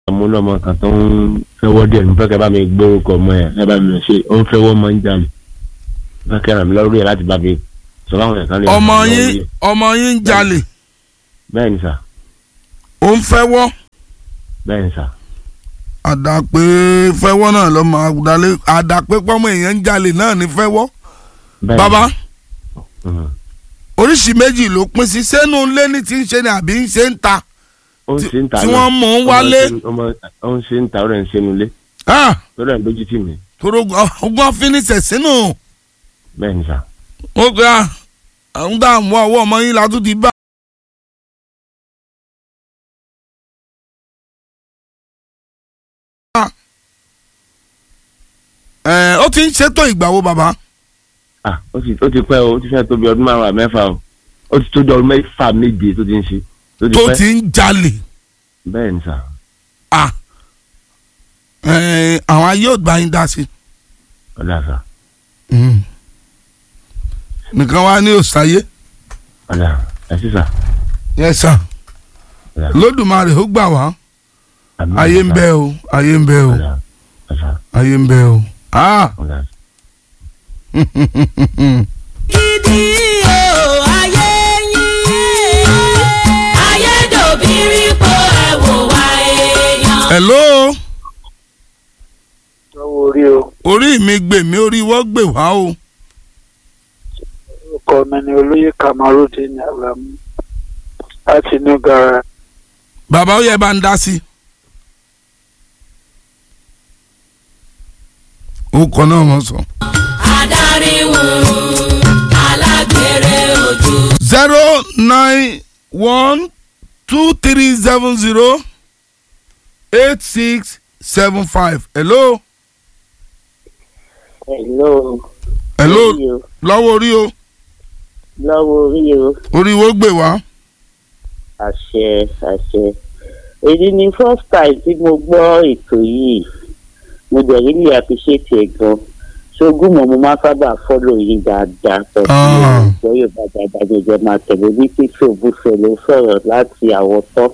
mo lọ́mọ kan tó ń fẹ́wọ́ díẹ̀ nípa kẹ́ bá mi gbórúkọ ọmọ ẹ̀ ẹ bá mi ṣe ó ń fẹ́wọ́ máa ń jà mí nípa kẹ́ ràn mí lọ́rùú ẹ̀ láti bá mi sọ fáwọn ẹ̀ka lè. ọmọ yín ọmọ yín ń jalè bẹ́ẹ̀ ni sà ó ń fẹ́wọ́ bẹ́ẹ̀ ni sà àdàpé fẹ́wọ́ náà lọ́mọ àdàlé àdàpé pọ́mọ èèyàn ń jalè náà ní fẹ́wọ́ bẹ́ẹ̀ ni. bàbá Mhm. oríṣìí méjì ló pín sí sẹ́nu ilé ní ti ń ṣe ni àbí ń ṣe ń ta ó ń tí- ṣe ń ta tí náà. wọ́n mú un wálé. ọmọ ó ń ṣe ń ta ó rẹ̀ ń ṣe nulẹ̀ Ah, ó rẹ̀ ń lójú tì mí toro ọgbọ́n finisẹ̀ sínú bẹ́ẹ̀ ni sà ó gba àwọn dààmú ọwọ́ ọmọ yín la tún ti bá. ẹ ó ti ń ṣètò ìgbàwo bàbá ah ó ti ó ti pẹ́ o ó ti fẹ́ tó bí ọdún márùn-ún àmẹ́fà o ó ti tó di ọdún mẹ́fà méje tó ti ń ṣe tó ti tó pẹ́ ti ń jalè bẹ́ẹ̀ ni sà Ah, ẹ, àwọn ayé ò gbà yín dá sí. ọ̀dà sà nìkan wá ní òsàyé ọ̀dà ẹ̀ sí sà yẹ sà ọ̀dà lódùmarè ó gbà wá àmín ayé ń sà. bẹ o ayé ń bẹ o ọ̀dà ọ̀dà ayé ń bẹ o. Ah. ọ̀dà gidi o ayé yín ayédòbírí po ẹ̀wò wa èèyàn. hello lọ́wọ́ orí o orí mi gbè mí orí wọ́n gbè wá o. orúkọ mi ni olóyè kamarudin alamu láti inú gara bàbá ó yẹ bá ń dá sí. ó kọ náà wọ́n sọ. adarí wùrù alágbèrè ojú. zero nine one two three seven zero eight six seven five hello Hello. hello Orí o. lọ́wọ́ orí o Lọ́wọ́ orí o. orí wo gbè wá. Àṣẹ àṣẹ. Èyí ni first time tí mo gbọ́ ètò yìí. Mo dẹ̀ really appreciate ẹ̀ gan. Ṣogún mọ̀ mo máa sábà follow yín dáadáa. Pẹ̀lú Ah. ìgbọ́ Yorùbá dáadáa ní ìjọba máa tẹ̀lé bí fífi òbúfẹ́ ló sọ̀rọ̀ láti àwọ̀tọ́.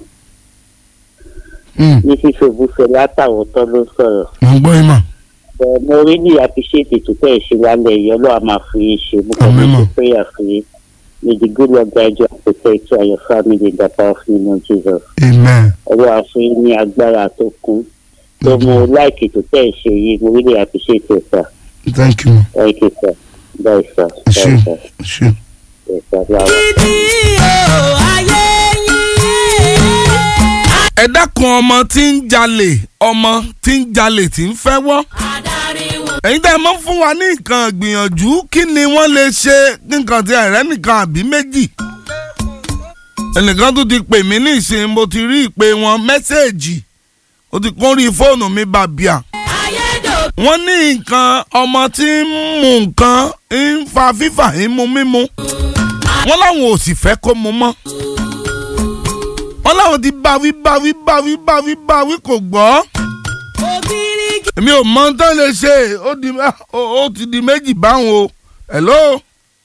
Hmm, Ní fífi òbúfẹ́ látàwọ̀tọ́ ló sọ̀rọ̀. mo gbọ́ yín mà. But mo really appreciate ètò tẹ̀ ẹ̀ ṣe lálẹ́ yìí. Ọlọ́run máa fi yín ṣe. Mo kàn Àmín ní mà. ṣe prayer fún yín. May the good Lord guide you and protect you and your family in the powerful name of Jesus. amen. ọwọ́ àfin ní agbára tó kún tó mo láìkì tó tẹ̀ ẹ́ ṣe yìí mo really appreciate it sir thank you ma. thank you sir bye sir ẹ ṣé bye sir ẹ ṣé. yes sir bye. gidi o ayé yín. ẹ dákun ọmọ tí ń jalè ọmọ tí ń jalè tí ń fẹ́ wọ́. adarí wùrù. ẹ̀yin tá ẹ mọ́ fún wa ní nǹkan gbìyànjú kí ni wọ́n lè ṣe nǹkan tí àìrẹ́ nìkan àbí méjì. ẹnìkan tó ti pè mí ní ìsìn mo ti rí ìpè wọn mẹ́sẹ̀ẹ̀jì ó ti kún rí fóònù mi bàbíà. ayédòbírí wọ́n ní nǹkan ọmọ tí ń mu nǹkan ń fa fífà ń mu mímu wọ́n láwọn ò sì fẹ́ kó mu mọ́ wọ́n láwọn ti báwí báwí báwí báwí báwí kò gbọ́ ògiri èmi ò mọ tán lè ṣe ó di ó ó ti di méjì báwọn o hello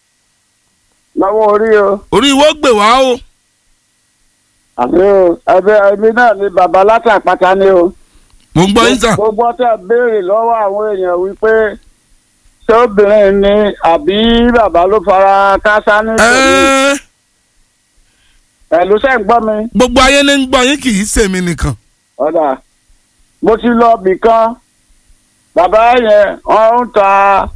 lọ́wọ́ orí o orí ìwọ gbè wá o àmì o ẹbí ẹbí náà ni bàbá látàpátá ni o. mo ń gbọ́ yín sà gbogbo ọtẹ béèrè lọ́wọ́ àwọn èèyàn wípé ṣé obìnrin ni àbí bàbá ló fara káásá ní ìṣẹ̀lẹ̀ Ẹ́ẹ́, pẹ̀lú sẹ́ ń gbọ́ mi. gbogbo ayé ní ń gbọ́ yín kì í ṣèmi nìkan ọ̀dà mo ti lọ bì kan bàbá yẹn wọ́n ń ta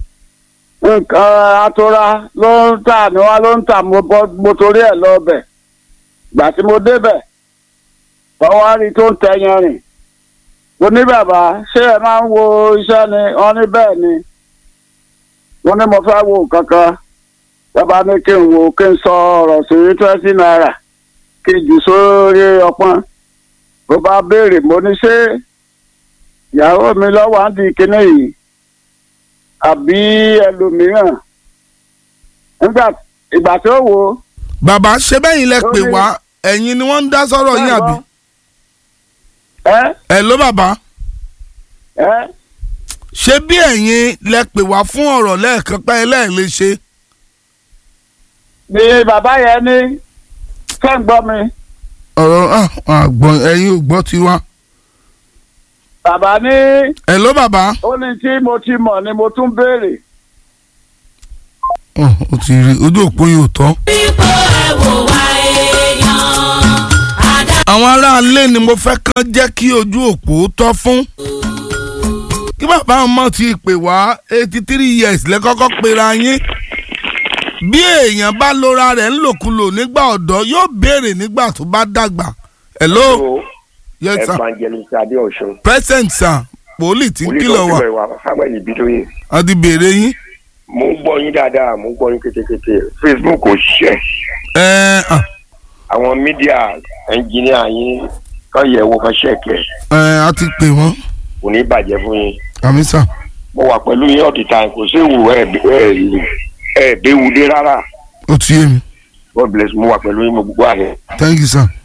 nǹkan atura ló ń tà ní wọn ló ń tà mo bọ́ mo torí ẹ̀ lọ bẹ̀ gbà tí mo débẹ̀ wọ́n wá rí tó ń tẹyan rìn mo ní bàbá ṣé ẹ máa ń wo iṣẹ́ ni wọ́n ní bẹ́ẹ̀ ni mo ní mo fẹ́ wo kankan bàbá ní kí n wo kí n sọ ọ̀rọ̀ sí twenty naira kí n jù sórí ọpọ́n bó bá béèrè mo ní ṣé ìyàwó mi lọ́wọ́ á di kinní yìí àbí ẹlòmíràn nígbà ìgbà tó wò ó bàbá ṣe bẹ́yìn lẹ pè Lórí- wá ẹ̀yin ni wọ́n ń dá sọ́rọ̀ yín àbí ẹ ẹ̀ ló bàbá ẹ ṣé bí ẹ̀yin lẹ pè wá fún ọ̀rọ̀ lẹ́ẹ̀kan pẹ́ lẹ́ẹ̀lé ṣe ni bàbá yẹn ní fẹ́ ń gbọ́ mi ọ̀rọ̀ ah, àgbọ̀n ẹ̀yin ò gbọ́ tiwa bàbá ní hello bàbá. ó ní tí mo ti mọ̀ ni mo tún béèrè. Ọ̀, ó ti rí ojú òpó yóò tọ́. ipò ẹ̀wò wa èèyàn àdá. àwọn aráalé ni mo fẹ́ kán jẹ́ kí ojú òpó tọ́ fún. kí bàbá ọmọ ti pè wá eighty three years lẹ́kọ́kọ́ pera yín. bí èèyàn bá lora rẹ̀ ńlòkulò nígbà ọ̀dọ́ yóò béèrè nígbà tó bá dàgbà. hello yes sir evangelist adeosun present sir poli tí ń kìlọ̀ wá wa samuel ibidoye a ti béèrè yín. mo ń gbọ́ yín dáadáa mo ń gbọ́ yín kétékété facebook ò ṣiṣẹ́ ẹ ẹ àwọn mídíà ẹnjìníà yín kàn yẹ̀ wò kàn ṣẹ̀kẹ̀ ẹ a ti pè wọ́n kò ní bàjẹ́ fún yín àmì sà mo wà pẹ̀lú yín all the time kò sí ìwò ẹ̀ ẹ̀ ẹ̀ béwu dé rárá ó ti yé mi god bless mo wà pẹ̀lú yín mo gbogbo àyẹ̀. thank you sir.